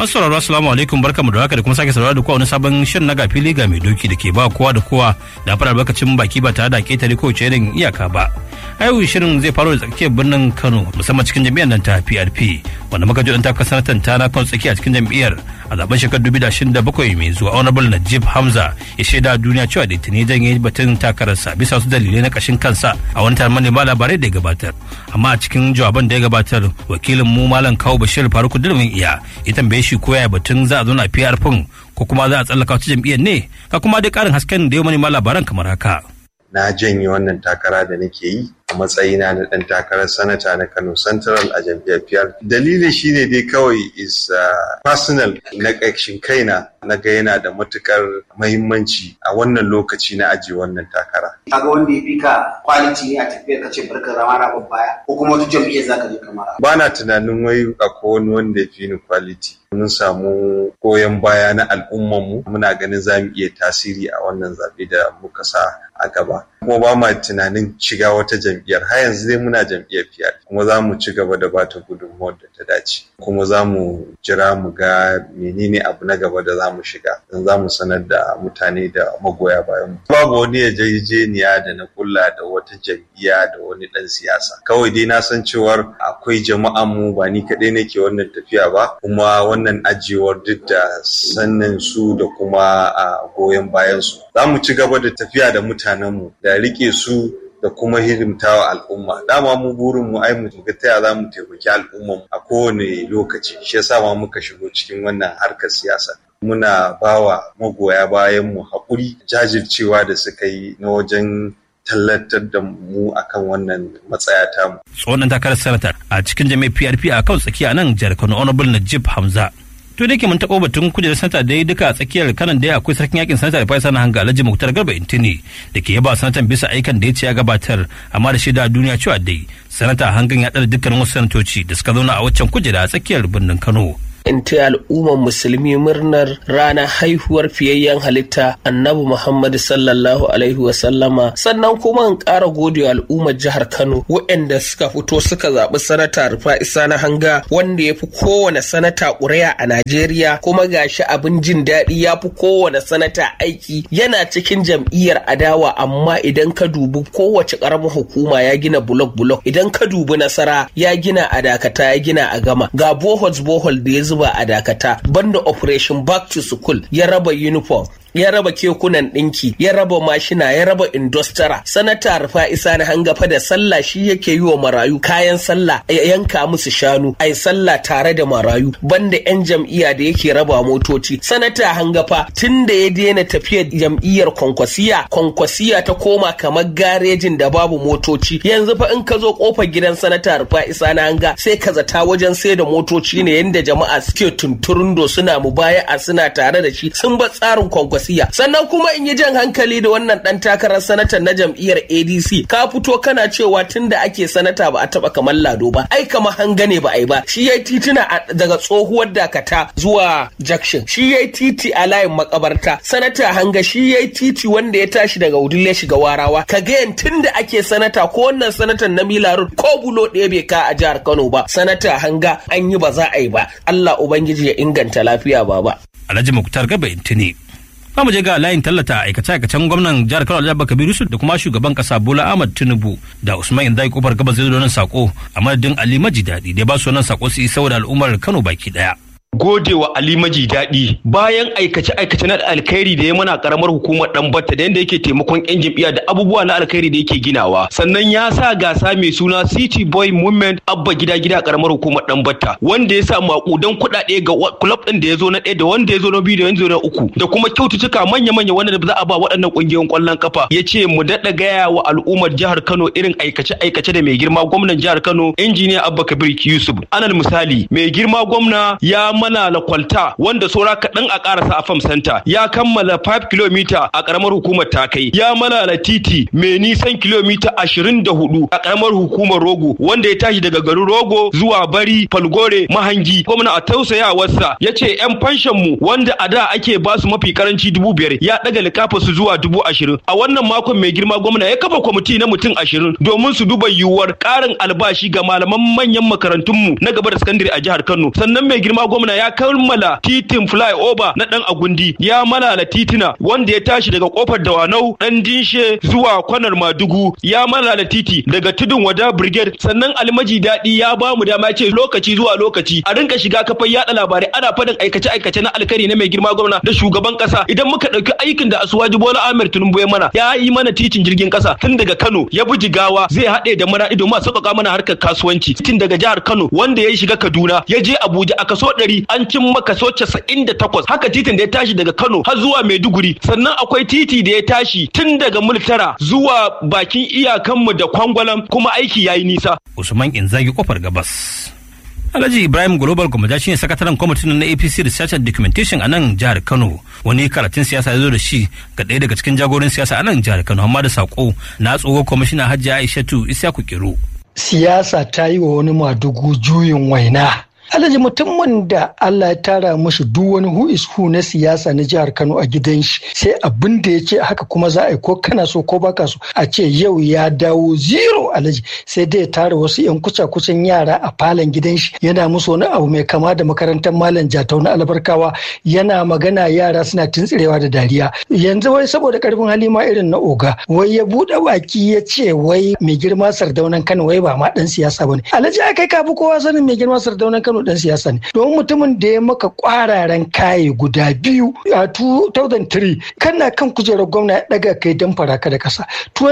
Masu sauraro assalamu alaikum barkamu da haka da kuma sake saurara da kowa wani sabon shirin na gafili ga mai doki da ke ba kowa da kowa da fara albarkacin baki ba tare da ketare ko ce irin iyaka ba. A yau shirin zai faro da tsakiyar birnin Kano musamman cikin jam'iyyar nan ta PRP wanda muka ji dan tafka sanatan ta na kan tsakiya cikin jam'iyyar a zaben shekarar 2027 mai zuwa Honorable Najib Hamza ya shaida duniya cewa da tuni janye batun takararsa bisa wasu dalilai na kashin kansa a wani taron manema labarai da ya gabatar. Amma a cikin jawaban da ya gabatar wakilin mu Malam Kawo Bashir Faruku Durmin Iya ya tambaye shi ko yaya batun za a zo na PRP ko kuma za a tsallaka wata jam'iyyar ne ka kuma dai karin hasken da ya manema labaran kamar haka. Na janye wannan takara da nake yi a matsayina na ɗan takarar sanata na Kano Central a jam'iyyar PR. Dalili shine dai kawai is uh, personal na ƙarshen kaina na ga yana da matukar mahimmanci a wannan lokaci na ajiye wannan takara. Kaga wanda ya fi ka kwaliti ne a tafiyar ka ce barka zama na baya ko kuma wata jam'iyyar zaka je kamar. Ba na tunanin wai akwai wani wanda ya fi ni kwaliti. Mun samu goyon baya na al'ummanmu muna ganin za mu iya tasiri a wannan zaɓe da muka sa a gaba. Kuma ba ma tunanin shiga wata jam'iyyar har yanzu dai muna jam'iyyar fiyar kuma za mu ci gaba da bata gudunmawar da ta dace kuma za mu jira mu ga menene abu na gaba da za mu shiga don za mu sanar da mutane da magoya bayan mu. Babu wani yarjejeniya da na kulla da wata jam'iyya da wani ɗan siyasa. Kawai dai na san cewar akwai jama'an mu ba ni kaɗai nake wannan tafiya ba kuma wannan ajiyewar duk da sannan su da kuma a goyon bayan su. Za mu ci gaba da tafiya da mutanenmu da rike su da kuma hidimtawa al'umma dama mu burin mu ai mu ga taya za mu taimaki al'umman a kowane lokaci shi yasa ma muka shigo cikin wannan harkar siyasa muna bawa magoya bayan mu haƙuri jajircewa da suka yi na wajen tallatar da mu akan wannan matsaya tamu. Tsohon takarar sanata a cikin jami'ar PRP a kan tsakiya nan jihar Kano Honorable Najib Hamza to da ke mun taɓo batun kujerar sanata da ya duka a tsakiyar kanan da akwai sarkin yakin sanata da faisa na hanga alhaji muktar garba intini da ke yaba sanatan bisa aikan da ya ce ya gabatar amma da shaida duniya cewa dai sanata hangan ya ɗara dukkanin wasu sanatoci da suka zauna a waccan kujera a tsakiyar birnin kano in ta al'ummar musulmi murnar ranar haihuwar fiyayyen halitta annabi muhammad sallallahu alaihi wasallama sannan kuma in ƙara gode al'ummar jihar kano waɗanda suka fito suka zaɓi sanata rufa isa na hanga wanda ya fi kowane sanata ƙuri'a a najeriya kuma gashi abin jin daɗi ya fi kowane sanata aiki yana cikin jam'iyyar adawa amma idan ka dubi kowace ƙaramin hukuma ya gina bulok bulok idan ka dubi nasara ya gina a dakata ya gina a gama ga bohols bohol da ya zuba a dakata banda operation back to school ya raba uniform ya raba kekunan ɗinki ya raba mashina ya raba indostara sanata rufa isa na hangafa da sallah shi yake yi wa marayu kayan sallah ya yanka musu shanu ai sallah tare da marayu banda yan jam'iyya da yake raba motoci sanata hangafa tun da ya daina tafiyar jam'iyyar kwankwasiya kwankwasiya ta koma kamar garejin da babu motoci yanzu fa in ka zo kofar gidan sanata rufa isa na hanga sai ka zata wajen sai da motoci ne yanda jama'a suke tunturundo suna mubaya'a suna tare da shi sun bar tsarin kwankwasiya sannan kuma in yi jan hankali da wannan dan takarar sanata na jam'iyyar adc ka fito kana cewa tun da ake sanata ba a taba kamar lado ba ai kamar hanga ne ba ai ba shi yayi tituna daga tsohuwar dakata zuwa jakshin shi yayi titi a layin makabarta sanata hanga shi yayi titi wanda ya tashi daga udule shiga warawa ka ga tun da ake sanata ko wannan sanatan na milarud ko bulo ɗaya bai ka a jihar kano ba sanata hanga an yi ba za a yi ba allah ubangiji ya inganta lafiya baba alhaji muktar gaba intini mu je ga layin tallata aikace-aikacen gwamnan jihar Kano Alhaji Kabiru Yusuf da kuma shugaban kasa Bola Ahmad Tinubu da Usman Indai kofar gabas zai zo nan sako a madadin Ali Maji Dadi da ba su wannan sako su yi saboda al'ummar Kano baki daya. gode wa Ali Maji daɗi bayan aikace-aikace na alkhairi da ya mana karamar hukumar dan batta da yadda yake taimakon yan jam'iyya da abubuwa na alkhairi da yake ginawa sannan ya sa gasa mai suna City Boy Movement abba gida gida karamar hukumar dan batta wanda ya sa makudan kuɗaɗe ga club din da ya zo na ɗaya da wanda ya zo na biyu da yanzu na uku da kuma kyaututtuka manya-manya wanda za a ba waɗannan ƙungiyoyin ƙwallon kafa ya ce mu daɗa gaya wa al'ummar jihar Kano irin aikace-aikace da mai girma gwamnan jihar Kano injiniya Abba Kabir Yusuf alal misali mai girma gwamna ya mana lakwalta wanda saura kaɗan a ƙarasa a fam center ya kammala 5 km a ƙaramar hukumar takai ya malala titi mai nisan kilomita 24 a ƙaramar hukumar rogo wanda ya tashi daga garin rogo zuwa bari falgore mahangi gwamna a tausayawarsa ya ce 'yan fanshan mu wanda a da ake ba su mafi karanci dubu biyar ya ɗaga likafa su zuwa dubu ashirin a wannan makon mai girma gwamna ya kafa kwamiti na mutum ashirin domin su duba yiwuwar ƙarin albashi ga malaman manyan makarantunmu na gaba da sakandare a jihar kano sannan mai girma gwamna gwamna ya kammala titin flyover na dan agundi ya malala titina wanda ya tashi daga kofar dawanau dan dinshe zuwa kwanar madugu ya malala titi daga tudun wada brigade sannan almaji daɗi ya ba mu dama ce lokaci zuwa lokaci a rinka shiga kafar yada labarai ana faɗin aikace aikace na alkari na mai girma gwamna da shugaban kasa idan muka ɗauki aikin da asuwaji bola ahmed tinubu ya mana ya yi mana titin jirgin kasa tun daga kano ya bi jigawa zai haɗe da maraɗi domin a sauƙaƙa mana harkar kasuwanci tun daga jihar kano wanda ya shiga kaduna ya je abuja a kaso ɗari an cimma kaso casa'in da takwas haka titin da ya tashi daga kano har zuwa maiduguri sannan akwai titi da ya tashi tun daga multara zuwa bakin iyakanmu da kwangwalam kuma aiki ya yi nisa usman inzagi kofar gabas Alhaji Ibrahim Global Gwamnati shine sakataren kwamitin na APC Research and Documentation a nan jihar Kano. Wani karatun siyasa ya zo da shi ga ɗaya daga cikin jagorin siyasa a nan jihar Kano amma da sako na tsoho kwamishina Hajji Aishatu Isyaku Kiro. Siyasa ta yi wa wani madugu juyin waina. alhaji mutumin da Allah ya tara mashi duk wani who is who na siyasa na jihar Kano a gidan shi sai abin da ya ce haka kuma za a yi ko kana so ko baka so a ce yau ya dawo zero alhaji sai dai ya tara wasu yan kuca kucin yara a falon gidan shi yana musu wani abu mai kama da makarantar malam jatau na albarkawa yana magana yara suna tuntsirewa da dariya yanzu wai saboda karfin hali ma irin na oga wai ya buɗe baki ya ce wai mai girma sardaunan Kano wai ba ma dan siyasa bane alhaji ai kai kafi kowa sanin mai girma sardaunan Kano dan siyasa ne domin mutumin da ya maka kwararen kaye guda biyu a 2003 kana kan kujerar gwamna ya daga kai dan faraka da kasa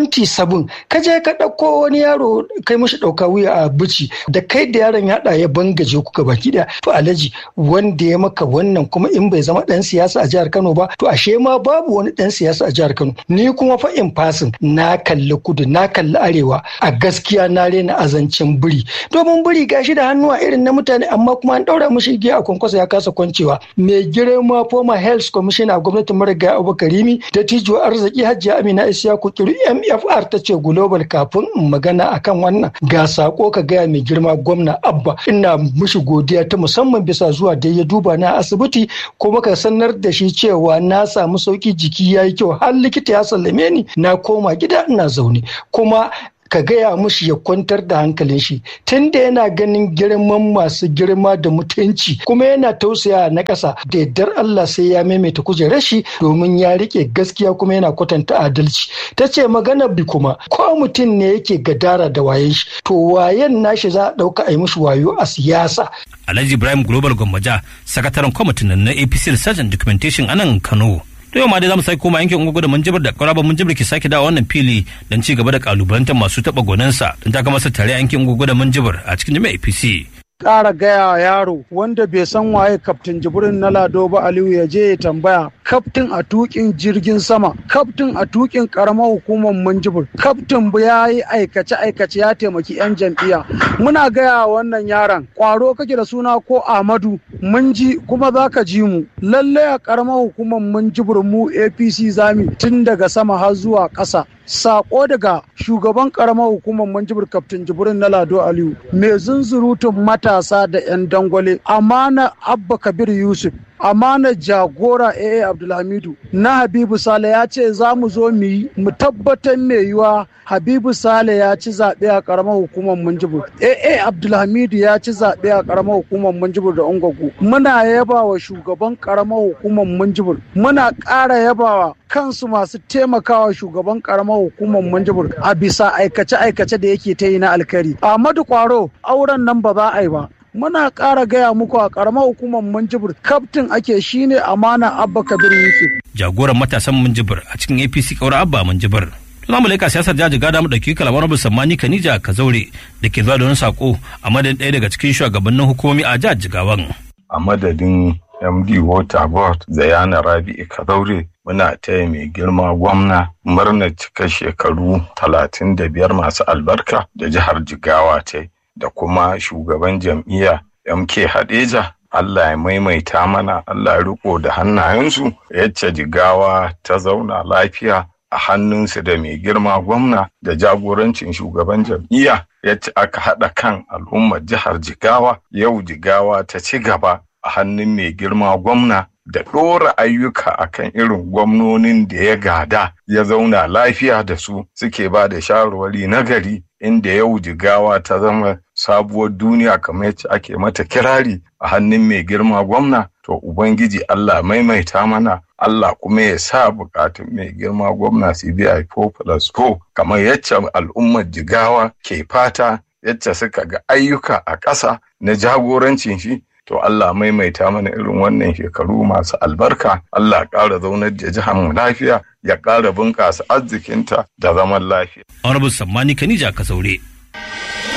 27 ka je ka dauko wani yaro kai mashi dauka wuya a bici da kai da yaron ya da ya bangaje ku baki daya to alhaji wanda ya maka wannan kuma in bai zama dan siyasa a jihar Kano ba to ashe ma babu wani dan siyasa a jihar Kano ni kuma fa in fasin na kalli kudu na kalli arewa a gaskiya na rena azancin biri domin biri gashi da hannuwa irin na mutane amma kuma an daura mishi igiya a kwankwasa ya kasa kwancewa mai girma former health commissioner a gwamnatin marigayi abubakar rimi da tijo arziki hajiya amina isiyaku kiru mfr ta ce global kafin in magana akan wannan ga sako ka gaya mai girma gwamna abba ina mishi godiya ta musamman bisa zuwa da ya duba na asibiti kuma ka sanar da shi cewa na samu sauki jiki ya yi kyau har likita ya sallame ni na koma gida ina zaune kuma ka gaya mushi ya kwantar da hankalin shi tunda yana ganin girman masu girma da mutunci kuma yana tausaya na ƙasa da yardar Allah sai ya maimaita kujerar shi domin ya rike gaskiya kuma yana kwatanta adalci ta ce magana bi kuma ko mutum ne yake gadara da wayen shi to wayen nashi za a ɗauka a yi mishi wayo a siyasa Alhaji Ibrahim Global Gwammaja sakataren kwamitin na APC Research and Documentation a nan Kano. to yau ma dai zamu sake koma yankin ungugu da munjibir da kwaraba munjibir ke sake dawo wannan fili don ci gaba da kalubalantar masu taba gonansa don ta masa tare yankin ungugu da munjibir a cikin jami'a APC. ƙara gaya yaro wanda bai san waye kaftin jibrin na lado ba aliyu ya je ya tambaya kaftin a tukin jirgin sama kaftin a tukin karamar hukumar manjibir kaftin ya yi aikace aikace ya taimaki yan jam'iyya muna gaya wannan yaron kwaro kake da suna ko amadu mun ji kuma za ka ji mu lallai a karamar hukumar manjibir mu apc zami tun daga sama har zuwa ƙasa sako daga shugaban karamar hukumar manjibir kaftin jibrin na lado aliyu mai zunzurutun matasa da 'yan dangwale amana abba kabir yusuf amana jagora aa abdulhamidu na habibu sale ya ce za mu zo mu yi mu tabbatar mai yiwa habibu sale ya ci zaɓe a ƙaramar hukumar munjibir aa abdulhamidu ya ci zaɓe a ƙaramar hukumar munjibir da ungwagu muna yaba wa shugaban ƙaramar hukumar munjibir muna ƙara yabawa kansu masu taimakawa shugaban ƙaramar hukumar munjibir a bisa aikace-aikace da yake ta yi na alkari ahmadu kwaro auren nan ba za a yi ba muna ƙara gaya muku a ƙaramar hukumar Minjibir kaftin ake shine amana Abba Kabir Yusuf. Jagoran matasan Minjibir a cikin APC ƙaura Abba Minjibir. Za mu laika siyasar jaji gada mu ɗauki kalamar Rabu Sammani Kanija Kazaure da ke zuwa da wani sako a madadin ɗaya daga cikin shugabannin hukumomi a jihar Jigawan. A madadin MD Water Board Zayana Rabi'u Kazaure muna taya mai girma gwamna murnar cika shekaru talatin da biyar masu albarka da jihar Jigawa ta yi. da kuma shugaban jam'iyya MK Hadeja Allah ya maimaita mana Allah ya riko da hannayensu yacce jigawa ta zauna lafiya a hannunsu da mai girma gwamna da jagorancin shugaban jam'iyya yacce aka haɗa kan al'ummar jihar jigawa yau jigawa ta ci gaba a hannun mai girma gwamna da ɗora ayyuka akan irin gwamnonin da ya gada ya zauna lafiya da su suke ba da shawarwari na gari inda yau jigawa ta zama sabuwar duniya kamar yacce ake mata kirari a hannun mai girma gwamna to ubangiji Allah maimaita mana Allah kuma ya sa bukatun mai girma gwamna CBI 4 plus 4 kamar yacce al'ummar jigawa ke fata yacce suka ga ayyuka a ƙasa na jagorancin shi to Allah maimaita mana irin wannan shekaru masu albarka Allah ƙara zaunar da jihar mu lafiya ya ƙara bunƙasa arzikinta da zaman lafiya. Honorable Sammani Kanija Kasaure.